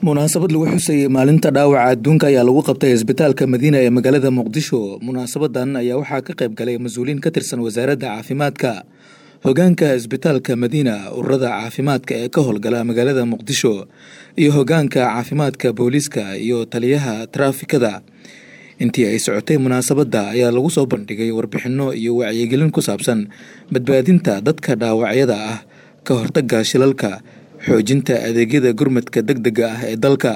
munaasabad lagu xusayay maalinta dhaawaca adduunka ayaa lagu qabtay isbitaalka madiina ee magaalada muqdisho munaasabadan ayaa waxaa ka qayb galay mas-uuliyiin ka tirsan wasaaradda caafimaadka hogaanka isbitaalka madiina ururada caafimaadka ee ka howlgala magaalada muqdisho iyo hogaanka caafimaadka booliiska iyo taliyaha taraafikada intii ay socotay munaasabadda ayaa lagu soo bandhigay warbixinno iyo wacyigelin ku saabsan badbaadinta dadka dhaawacyada ah ka hortagga shilalka xoojinta adeegyada gurmadka deg dega ah ee dalka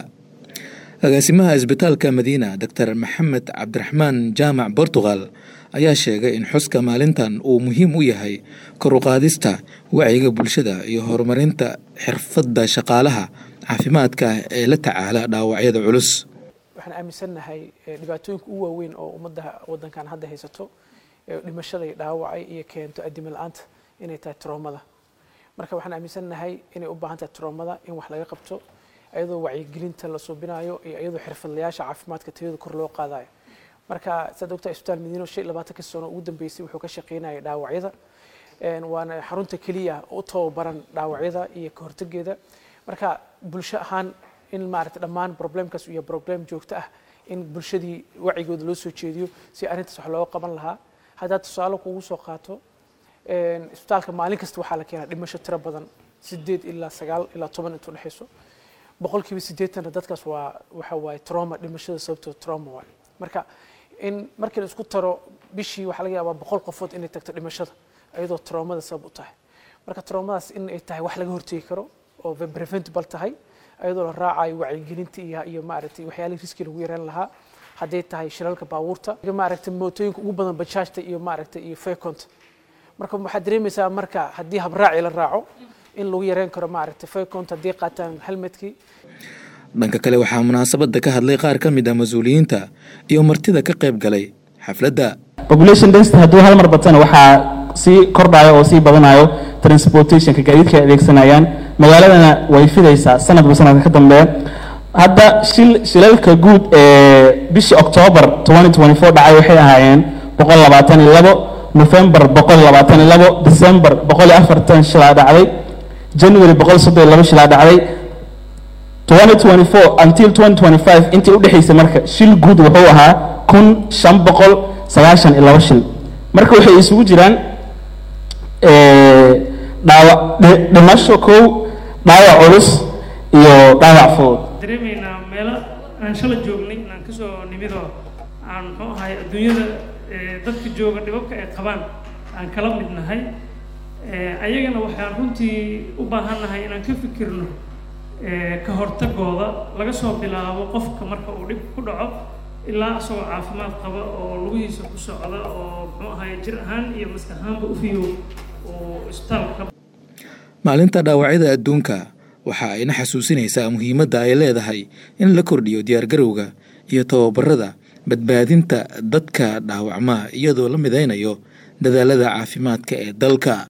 agaasimaha isbitaalka madiina doctor maxamed cabdiraxmaan jaamac bortugal ayaa sheegay in xuska maalintan uu muhiim u yahay koruqaadista wacyiga bulshada iyo horumarinta xirfadda shaqaalaha caafimaadka ee la tacaala dhaawacyada culus waxaan aaminsannahay dhibaatooyinka ugu waaweyn oo ummadda waddankan hadda haysato dhimashaday dhaawacay iyo keento addimo la-aanta inay tahay troomada marka waxaan aaminsannahay inay u baahan tahay troomada in wax laga qabto iyadoo wacyigelinta la suubinayo iyo iyadoo xirfadlayaasha caafimaadka tayada kor loo qaadayo marka saad ogtaa isbitaal madiino shan iyo labaatanka sano ugu dambeysay wuxuu ka shaqeynayay dhaawacyada waana xarunta keliya u tababaran dhaawacyada iyo ka hortageeda marka bulsho ahaan in maaragtay dhammaan problemkaas iyo problem joogto ah in bulshadii wacigooda loo soo jeediyo si arrintaas wax looga qaban lahaa haddaad tusaale kugu soo qaato isbitaalka maalin kasta waxaa la keenaa dhimasho tiro badan sideed ilaa sagaal ilaa toban intuu dhexayso boqolkiiba siddeetanna dadkaas waa waxa waaye trauma dhimashada sababtoo trauma waaye marka in markii la isku taro bishii waxaa laga yaabaa boqol qofood inay tagto dhimashada iyadoo traumada sabab u tahay marka traumadaas in ay tahay wax laga hortegi karo oo preventable tahay iyadoo la raacayo wacyigelinta iyo iyo maaragtay waxyaalihii riski lagu yareen lahaa hadday tahay shilalka baabuurta maaragtay mootooyinka ugu badan bajaajta iyo maaragtay iyo fayconta marka waxaad dareemaysaa marka haddii habraaci la raaco in lagu yareen karo maaragtay fayconta haddii qaataan helmetkii dhanka kale waxaa munaasabadda ka hadlay qaar ka mid ah mas-uuliyiinta iyo martida ka qayb galay xafladda population density hadduu hal mar batana waxaa sii kordhayo oo sii badanayo transportationka gaadiidka ay adeegsanayaan magaaladana way fidaysaa sanadba sanadka ka dambeeya hadda shil shilalka guud ee bishii octoobar dhacay waxay ahaayeen boqol labaatan iyo labo november boqol labaatan iyo labo december boqol iyo afartan shilaa dhacday january boqol soddon iyo labo shilaa dhacday until intii udhexaysay marka shil guud wuxuu ahaa kun shan boqol sagaashan iyo labo shil marka waxay isugu jiraan dhaawac dhimasho kow dhaawac culus iyo dhaawac fudud dareemaynaa meelo aan shala joognay inaan kasoo nimidoo aan muxuu ahay adduunyada dadka jooga dhibabka ay qabaan aan kala mid nahay ayagana waxaan runtii u baahannahay inaan ka fikirno ka hortagooda laga soo bilaabo qofka marka uu dhib ku dhaco ilaa isagoo caafimaad qaba oo lugihiisa ku socda oo muxuu ahay jir ahaan iyo maskax ahaanba u fiyo oo isbitaalka maalinta dhaawacyada adduunka waxa ayna xasuusinaysaa muhiimadda ay leedahay in la kordhiyo diyaargarowga iyo tababarada badbaadinta dadka dhaawacma iyadoo la midaynayo dadaalada caafimaadka ee dalka